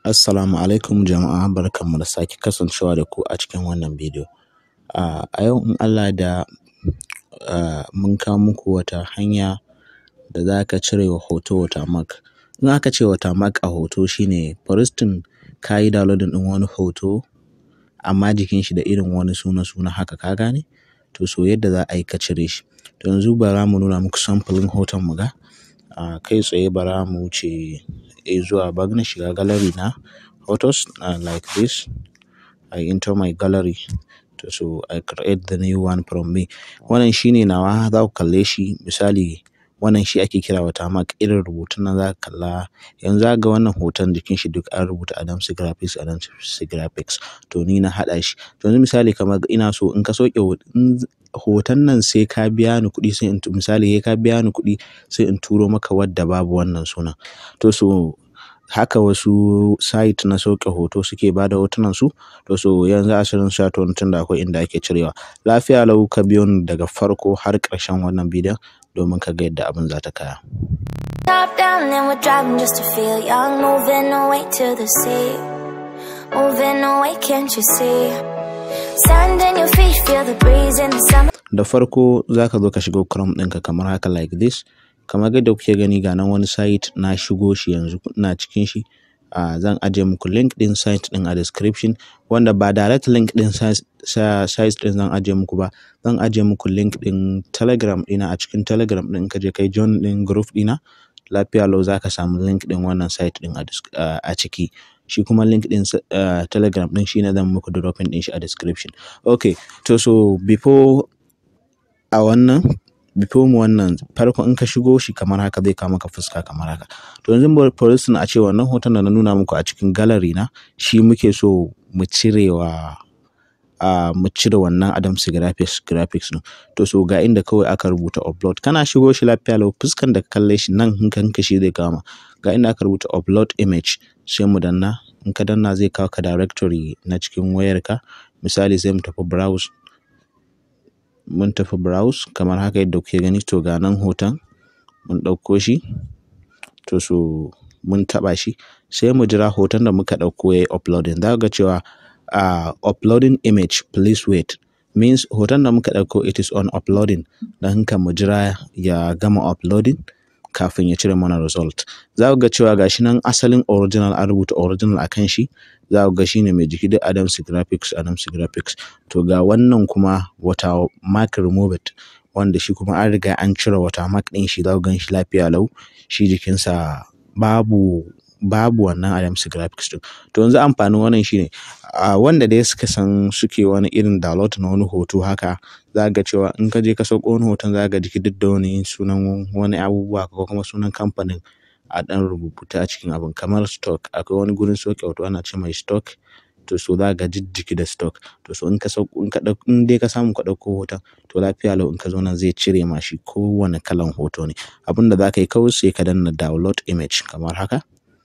Assalamu alaikum jama'a barkanmu da sake kasancewa da ku a cikin wannan bidiyo. A yau in Allah da mun kawo muku wata hanya da za ka cire wa hoto watermark. In aka ce watermark a hoto shine for instance ka yi downloading ɗin wani hoto amma jikin shi da irin wani suna-suna haka ka gane? To so yadda za a yi ka cire shi. To yanzu bara mu nuna muku samfurin hoton mu ga. Kai tsaye bara mu wuce zuwa bari na shiga gallery na photos like this. I enter my gallery. To so I create the new one from me. Wannan shine nawa za ku kalle shi misali wannan shi ake kira watermark irin rubutun nan za ka kalla yanzu za ka ga wannan hoton jikin shi duk an rubuta Adamsi Graphics Adamsi Graphics to ni na haɗa shi. To yanzu misali kamar ina so in ka sauke hoton nan sai ka biya ni kuɗi sai in misali sai ka biya ni kuɗi sai in turo maka wadda babu wannan sunan. To so haka wasu site na sauke hoto suke ba da hotunan su. To so yanzu asirin sha to tun da akwai inda ake cirewa. Lafiya lau ka biyo ni daga farko har ƙarshen wannan bidiyon domin ka ga yadda abin za ta kaya. Top down and we're driving just to feel young, moving away to the sea. Moving away, can't you see? Sand in your feet, feel the breeze in the summer. Da farko za ka zo ka shigo Chrome ɗinka kamar haka like this. Kamar yadda kuke gani ga nan wani site na shigo shi yanzu ina cikin shi. Uh, zan ajiye muku link ɗin site ɗin a description wanda ba direct link ɗin site ɗin zan ajiye muku ba zan ajiye muku link ɗin telegram ɗina a cikin telegram ɗin ka je kai join ɗin group ɗina lafiya lau za ka samu link ɗin wannan site ɗin a ciki shi kuma link ɗin telegram ɗin shine zan muku dropping ɗin shi a description okay to so before a wannan before mu wannan farko in ka shigo shi kamar haka zai kawo maka fuska kamar haka to yanzu for instance a ce wannan hoton da na nuna muku a cikin gallery na shi muke so mu cirewa a mu cire wannan Adamsi graphics graphics din to so ga inda kawai aka rubuta upload kana shigo shi lafiya lau fuskan da ka kalle shi nan in ka shi zai kama ga inda aka rubuta upload image sai mu danna in ka danna zai kawo ka directory na cikin wayarka misali sai mu tafi browse mun tafi browse kamar haka yadda kuke gani to ga nan hoton mun ɗauko shi to so mun taɓa shi sai mu jira hoton da muka ɗauko ya yi uploading za ga cewa uh, uploading image please wait means hoton da muka ɗauko it is on uploading don haka mu jira ya gama uploading kafin ya cire mana result za ku ga cewa gashi nan asalin original an rubuta original a kan shi za ku ga shi ne mai jiki da Adamsi Graphics Adamsi Graphics to ga wannan kuma wata mark removed wanda shi kuma an riga an cire wata mark ɗin shi za ku gan shi lafiya lau shi jikinsa babu babu wannan Adamsi Graphics ɗin to yanzu amfanin wannan shine a wanda dai suka san suke wani irin download na wani hoto haka za ga cewa in ka je ka sauko wani hoton za ga jiki duk da wani sunan wani abubuwa ko kuma sunan kamfanin a ɗan rubuta a cikin abin kamar stock akwai wani gurin sauke hoto ana ce mai stock to so za ga jiki da stock to so in ka sauko in ka in dai ka samu ka ɗauko hoton to lafiya lau in ka zo nan zai cire ma shi kowane kalan hoto ne abin da za ka yi kawai sai ka danna download image kamar haka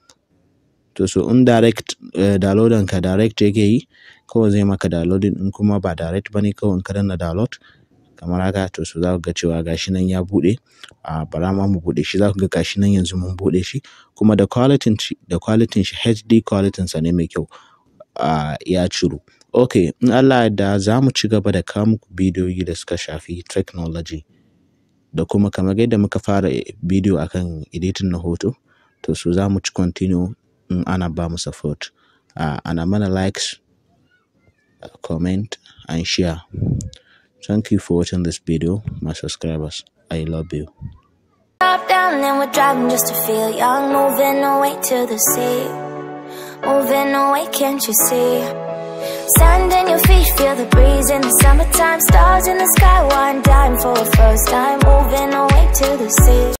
to so in direct uh, downloading ka direct yake yi kawai zai maka downloading in kuma ba direct bane kawai in ka danna download kamar haka to so za ku ga cewa gashi nan ya buɗe a bara ma mu buɗe shi za ku ga gashi nan yanzu mun buɗe shi kuma da quality shi da quality shi HD quality sa ne mai kyau a ya ciro okay in Allah da za mu ci gaba da kawo muku bidiyoyi da suka shafi technology da kuma kamar yadda muka fara bidiyo akan editing na hoto to so za mu ci continue in ana ba mu support uh, ana mana likes uh, comment and share thank you for watching this video my subscribers i love you Top down and we're driving just to feel young, moving away to the sea. Moving away, can't you see? Sand in your feet, feel the breeze in the summertime. Stars in the sky, one dime for a first time. Moving away to the sea.